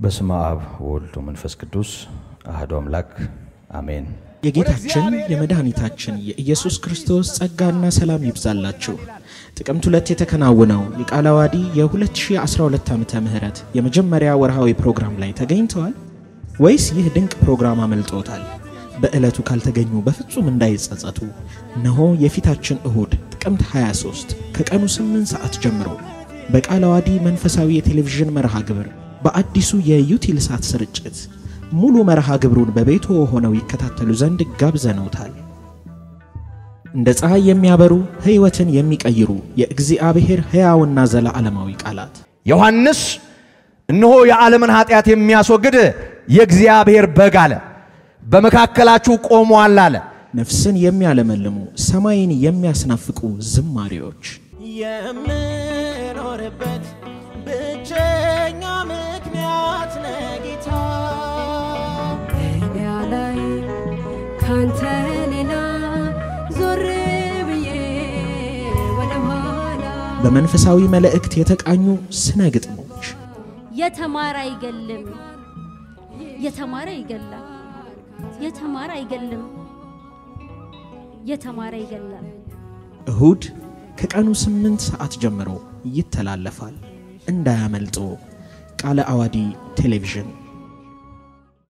በስመ አብ ወልድ ወመንፈስ ቅዱስ አሐዱ አምላክ አሜን። የጌታችን የመድኃኒታችን የኢየሱስ ክርስቶስ ጸጋና ሰላም ይብዛላችሁ። ጥቅምት ሁለት የተከናወነው የቃለ ዓዋዲ የ2012 ዓመተ ምህረት የመጀመሪያ ወርሃዊ ፕሮግራም ላይ ተገኝተዋል ወይስ ይህ ድንቅ ፕሮግራም አመልጦታል? በዕለቱ ካልተገኙ በፍጹም እንዳይጸጸቱ። እነሆ የፊታችን እሁድ ጥቅምት 23 ከቀኑ 8 ሰዓት ጀምሮ በቃለ ዓዋዲ መንፈሳዊ የቴሌቪዥን መርሃ ግብር በአዲሱ የዩቲል ሳት ስርጭት ሙሉ መርሃ ግብሩን በቤቶ ሆነው ይከታተሉ ዘንድ ጋብዘነውታል። እንደ ፀሐይ የሚያበሩ ሕይወትን የሚቀይሩ የእግዚአብሔር ሕያውና ዘለዓለማዊ ቃላት ዮሐንስ እነሆ የዓለምን ኃጢአት የሚያስወግድ የእግዚአብሔር በግ አለ፣ በመካከላችሁ ቆሟል አለ። ነፍስን የሚያለመልሙ ሰማይን የሚያስናፍቁ ዝማሬዎች የምኖርበት ብቸኛ ምክንያት ነጌታ እኔ ላይ ካንተ ሌላ ዞር ብዬ ወደ ኋላ በመንፈሳዊ መልእክት የተቃኙ ስነ ግጥሞች የተማረ አይገልም፣ የተማረ ይገላል። የተማረ አይገልም፣ የተማረ ይገላል። እሁድ ከቀኑ ስምንት ሰዓት ጀምሮ ይተላለፋል። እንዳያመልጦ። ቃለ ዓዋዲ ቴሌቪዥን